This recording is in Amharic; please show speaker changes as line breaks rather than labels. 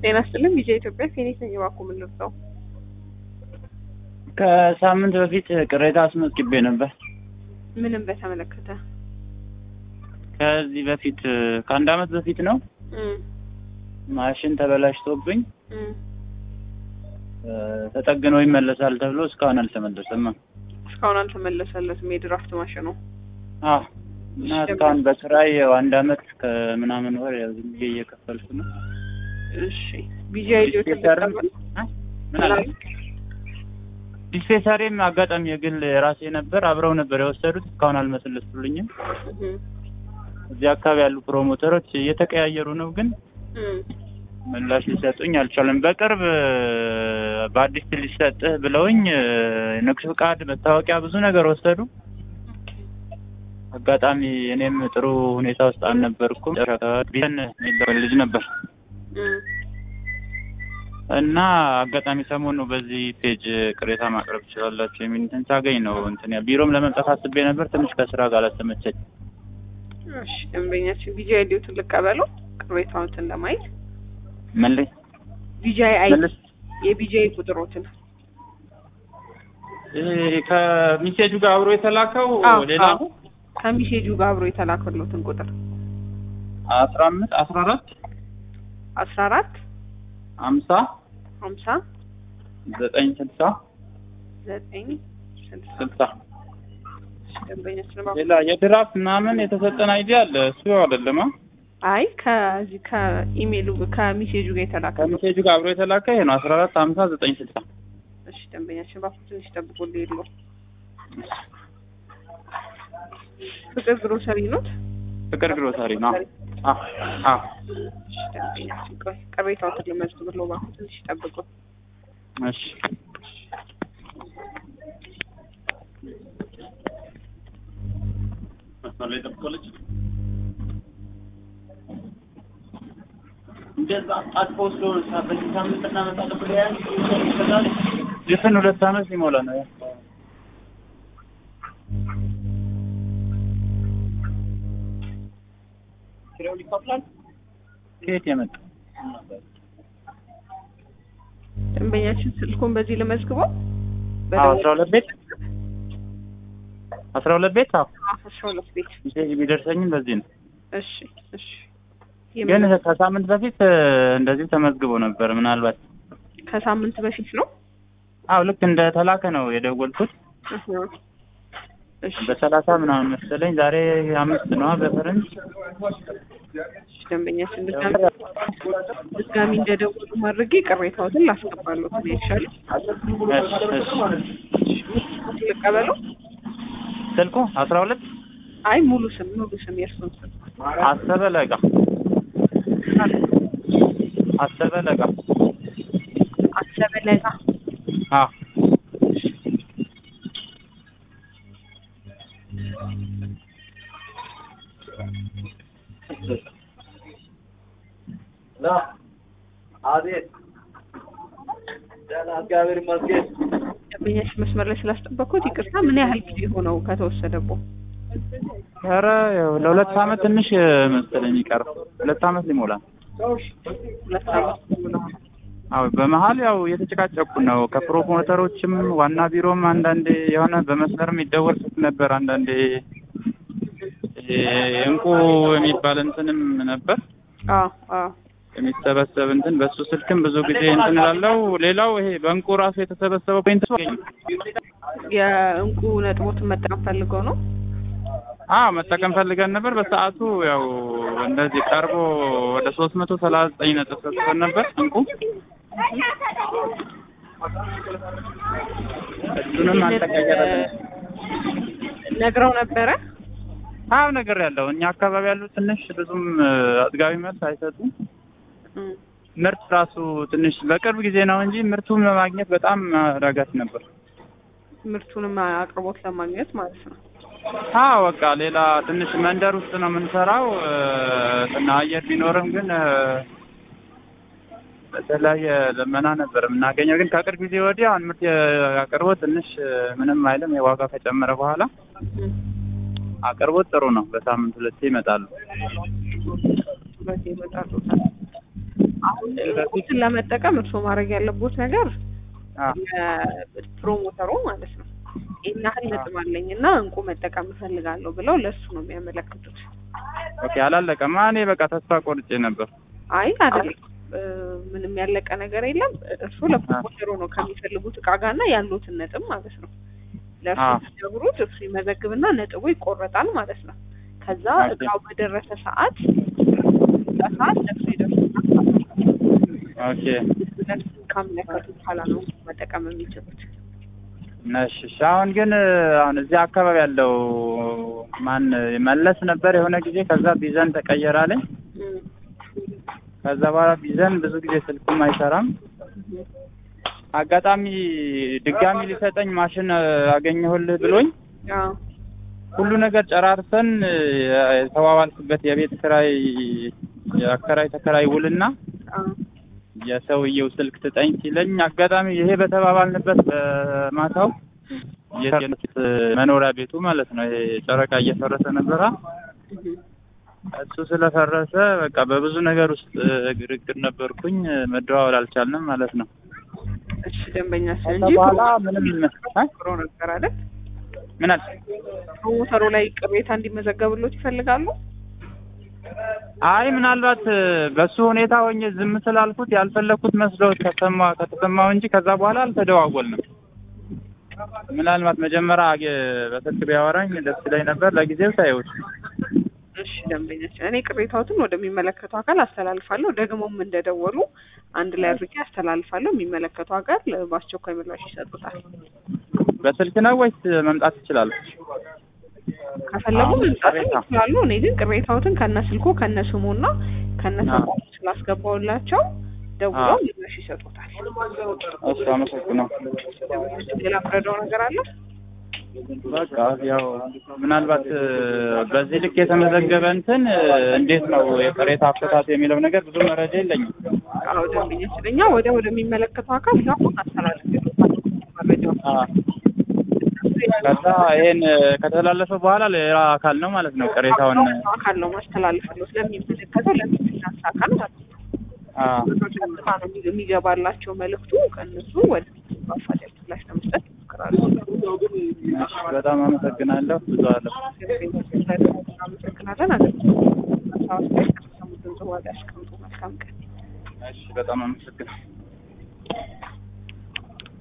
ጤና ይስጥልኝ ቪዲዮ ኢትዮጵያ ፊኒት ነኝ። እባክዎ ምን ልርዳው?
ከሳምንት በፊት ቅሬታ አስመዝግቤ ነበር።
ምንም በተመለከተ
ከዚህ በፊት ከአንድ አመት በፊት ነው
እም
ማሽን ተበላሽቶብኝ
እም
እ ተጠግኖ ይመለሳል ተብሎ እስካሁን አልተመለሰም።
እስካሁን አልተመለሰለትም የድራፍት ማሽኑ።
አዎ እና እስካሁን በስራዬ ያው አንድ አመት ከምናምን ወር ያው ዝም ብዬ እየከፈልኩ ነው።
እሺ ቪዲዮ አይዲዮ
ዲስፔንሰርም እ ምን አለ ዲስፔንሰሪም አጋጣሚ የግል የራሴ ነበር አብረው ነበር የወሰዱት እስካሁን አልመሰለሱልኝም። እዚህ አካባቢ ያሉ ፕሮሞተሮች እየተቀያየሩ ነው ግን ምላሽ ሊሰጡኝ አልቻለም። በቅርብ በአዲስ ሊሰጥህ ብለውኝ ንግድ ፍቃድ፣ መታወቂያ ብዙ ነገር ወሰዱ። አጋጣሚ እኔም ጥሩ ሁኔታ ውስጥ አልነበርኩም። ቢን የሚባል ልጅ ነበር እና አጋጣሚ ሰሞኑ በዚህ ፔጅ ቅሬታ ማቅረብ ትችላላችሁ የሚል እንትን ሳገኝ ነው እንትን ያ- ቢሮም ለመምጣት አስቤ ነበር። ትንሽ ከስራ ጋር አላስተመቸኝ።
እሺ ደንበኛችን ቪዲዮ አይዲዮትን ልቀበለው ቅሬታዎትን ለማየት
ምን ላይ
ቪጂአይ አይ
መልስ
የቪጂአይ ቁጥሮትን
ይሄ ከሚሴጁ ጋር አብሮ የተላከው
አዎ፣
ሌላ
አዎ። ከሚሴጁ ጋር አብሮ የተላከሎትን ቁጥር
አስራ አምስት አስራ አራት
አስራ አራት
ሀምሳ
ሀምሳ
ዘጠኝ ስልሳ
ዘጠኝ ስልሳ
ስልሳ
ደንበኛችን እባክዎ
ሌላ የድራፍት ምናምን የተሰጠን አይዲያ አለ። እሱ አይደለም አ?
አይ ከዚህ ከኢሜይሉ ከሚሴጁ ጋር የተላከለው
ከሚሴጁ ጋር አብሮ የተላከ ይሄ ነው አስራ አራት ሀምሳ ዘጠኝ ስልሳ
እሺ ደንበኛችን እባክዎ ትንሽ ጠብቆ ሊሄድ ነው ፍቅር ግሮሰሪ ኖት
ፍቅር ግሮሰሪ ነው። አ አ
እሺ ደንበኛችን ቆይ ቅሬታዎትን ልመዝግብልዎ እባክዎ ትንሽ ጠብቁ
እሺ መስመር ላይ ጠብቆለች። እንደዛ አጥፎ ስለሆነ በዚህ ሳምንት እናመጣለን ብለህ ያዝ ድፍን ሁለት አመት ሊሞላ ነው። ያ ኪራይ ይከፍላል። ከየት የመጣ
ደንበኛችን ስልኩን በዚህ ልመዝግበው
አዎ አስራ ሁለት ቤት አስራ ሁለት ቤት አዎ
አስራ ሁለት ቤት
ሜሴጅ ቢደርሰኝም በዚህ ነው።
እሺ እሺ
ግን ከሳምንት በፊት እ፣ እንደዚሁ ተመዝግቦ ነበር። ምናልባት
ከሳምንት በፊት ነው
አዎ ልክ እንደ ተላከ ነው የደወልኩት
እህ። እሺ
በሰላሳ ምናምን መሰለኝ። ዛሬ አምስት ነዋ በፈረንጅ።
እሺ ደንበኛችን ድጋሚ ድጋሚ እንደደወሉ ማድረጌ ቅሬታዎትን ላስገባለሁ ነው ይሻላል
እሺ እሺ
ልቀበለው
ስልኩ አስራ ሁለት
አይ ሙሉ ስም ሙሉ ስም የእርሱን ስም
አሰበ ለጋ አሰበ ለጋ
አሰበ ለጋ
አዎ
አቤት ደህና እግዚአብሔር ይመስገን።
ደንበኛችን መስመር ላይ ስላስጠበቅኩት ይቅርታ ምን ያህል ጊዜ ሆነው ከተወሰደቦ
ኧረ ያው ለሁለት አመት ትንሽ መሰለኝ የሚቀረው ሁለት አመት ሊሞላ ነው።
ሁለት አመት ሙሉ ነው
አዎ በመሀል ያው እየተጨቃጨቁ ነው ከፕሮሞተሮችም ዋና ቢሮም አንዳንዴ የሆነ በመስመርም ይደወል ስልክ ነበር አንዳንዴ ይሄ እንቁ የሚባል እንትንም ነበር
አዎ አዎ
የሚሰበሰብ እንትን በሱ ስልክም ብዙ ጊዜ እንትን እላለሁ። ሌላው ይሄ በእንቁ ራሱ የተሰበሰበው ፔንት
የእንቁ ነጥቦትን መጠቀም ፈልገው ነው
አዎ መጠቀም ፈልገን ነበር። በሰዓቱ ያው እንደዚህ ቀርቦ ወደ ሶስት መቶ ሰላሳ ዘጠኝ ነጥብ ሰጥቶን ነበር እንቁ እሱንም አልተቀየረልንም።
ነግረው ነበረ
አዎ ነገር ያለው እኛ አካባቢ ያሉ ትንሽ ብዙም እ፣ አጥጋቢ መልስ አይሰጡም።
እም።
ምርት ራሱ ትንሽ በቅርብ ጊዜ ነው እንጂ ምርቱን ለማግኘት በጣም አዳጋች ነበር።
ምርቱንም አቅርቦት ለማግኘት ማለት ነው
አዎ በቃ ሌላ ትንሽ መንደር ውስጥ ነው የምንሰራው እ፣ እና አየር ቢኖርም ግን እ፣ በተለያየ ልመና ነበር የምናገኘው። ግን ከቅርብ ጊዜ ወዲህ አሁን ምርት አቅርቦት ትንሽ እ፣ ምንም አይልም። የዋጋ ከጨመረ በኋላ
እም።
አቅርቦት ጥሩ ነው። በሳምንት ሁለቴ ይመጣሉ።
ሁለቴ ይመጣሉ አሁን እንቁን ለመጠቀም እርስዎ ማድረግ ያለቦት ነገር
አ
ፕሮሞተሩ ማለት ነው ይህን ያህል ነጥብ አለኝ እና እንቁ መጠቀም እፈልጋለሁ ብለው ለእሱ ነው የሚያመለክቱት።
ኦኬ አላለቀማ። እኔ በቃ ተስፋ ቆርጬ ነበር።
አይ አይደለም፣ እ፣ ምንም ያለቀ ነገር የለም። እርስዎ ለፕሮሞተሩ ነው ከሚፈልጉት እቃ ጋር እና ያሉትን ነጥብ ማለት ነው ለእርሱ
አዎ።
ሲነግሩት እርሱ ይመዘግብና ነጥቡ ይቆረጣል ማለት ነው። ከዛ
ኦኬ።
እቃው በደረሰ ሰዓት ሰዓት ለእርሱ ይደርሱና
ኦኬ
ለእርሱ ካመለከቱ በኋላ ነው መጠቀም የሚችሉት።
እሺ እሺ። አሁን ግን አሁን እዚህ አካባቢ ያለው ማን መለስ ነበር የሆነ ጊዜ። ከዛ ቢዘን ተቀየረ አለኝ።
እም፣
ከዛ በኋላ ቢዘን ብዙ ጊዜ ስልኩም አይሰራም። አጋጣሚ ድጋሚ ሊሰጠኝ ማሽን አገኘሁልህ ብሎኝ
አዎ
ሁሉ ነገር ጨራርሰን የተዋዋልኩበት የቤት ክራይ የአከራይ ተከራይ ውልና
አዎ
የሰውየው ስልክ ስጠኝ ሲለኝ አጋጣሚ ይሄ በተባባልንበት በማታው የት መኖሪያ ቤቱ ማለት ነው። ይሄ ጨረቃ እየፈረሰ ነበራ።
እም፣
እሱ ስለፈረሰ በቃ በብዙ ነገር ውስጥ ግርግር ነበርኩኝ። መደዋወል አልቻልንም ማለት ነው።
እሺ ደንበኛ
ከዛ
እንጂ
በኋላ ምንም አ?
ፕሮ ነበር አይደል?
ምን አልሽ?
ፕሮሞተሩ ላይ ቅሬታ እንዲመዘገብሎት ይፈልጋሉ?
አይ ምናልባት በሱ ሁኔታ ሆኜ ዝም ስላልኩት ያልፈለግኩት መስሎት ከተሰማ ከተሰማው እንጂ ከዛ በኋላ አልተደዋወልንም። ምናልባት መጀመሪያ አገ- በስልክ ቢያወራኝ ደስ ይለኝ ነበር። ለጊዜው ሳይሆን
እሺ ደንበኛችን፣ እኔ ቅሬታዎትን ወደሚመለከተው አካል አስተላልፋለሁ። ደግሞም እንደደወሉ አንድ ላይ አድርጌ አስተላልፋለሁ። የሚመለከተው አካል በአስቸኳይ ምላሽ ይሰጡታል።
በስልክ ነው ወይስ መምጣት ይችላል?
ከፈለጉ
አዎ፣
መምጣት
ቅሬታ።
ይችላሉ። እኔ ግን ቅሬታዎትን ከነ ስልኩ ከነ ስሙና ከነ
አዎ።
ተቋሙ ስላስገባውላቸው ደውለው
አዎ።
ምላሽ ይሰጡታል።
እሱ አመሰግነው።
ሌላ ምረዳው ነገር አለ?
በቃ ያው ምናልባት እ፣ በዚህ ልክ የተመዘገበ እንትን እ፣ እንዴት ነው የቅሬታ አፈታት የሚለው ነገር ብዙ መረጃ የለኝም።
አዎ ደንበኛችን፣ እኛ ወደ ወደሚመለከተው አካል አሁን አስተላልፍ መረጃው
አ፣ ከዛ ይሄን እ፣ ከተላለፈ በኋላ ሌላ አካል ነው ማለት ነው ቅሬታውን
አካል ነው ማስተላልፍለው ስለሚመለከተው ለሚናንስ አካል ማለት ነው።
አ፣
ቀጥታ ነው የሚ- የሚገባላቸው መልእክቱ ከእነሱ ወደ አፋጣኝ ምላሽ ለመስጠት ይሞክራሉ።
እሺ፣ በጣም አመሰግናለሁ። ብዙ አለ
እናመሰግናለን። አገልግሎት ከሰሙትን ጽዋት ያስቀምጡ። መልካም ቀን።
እሺ፣ በጣም አመሰግናለሁ።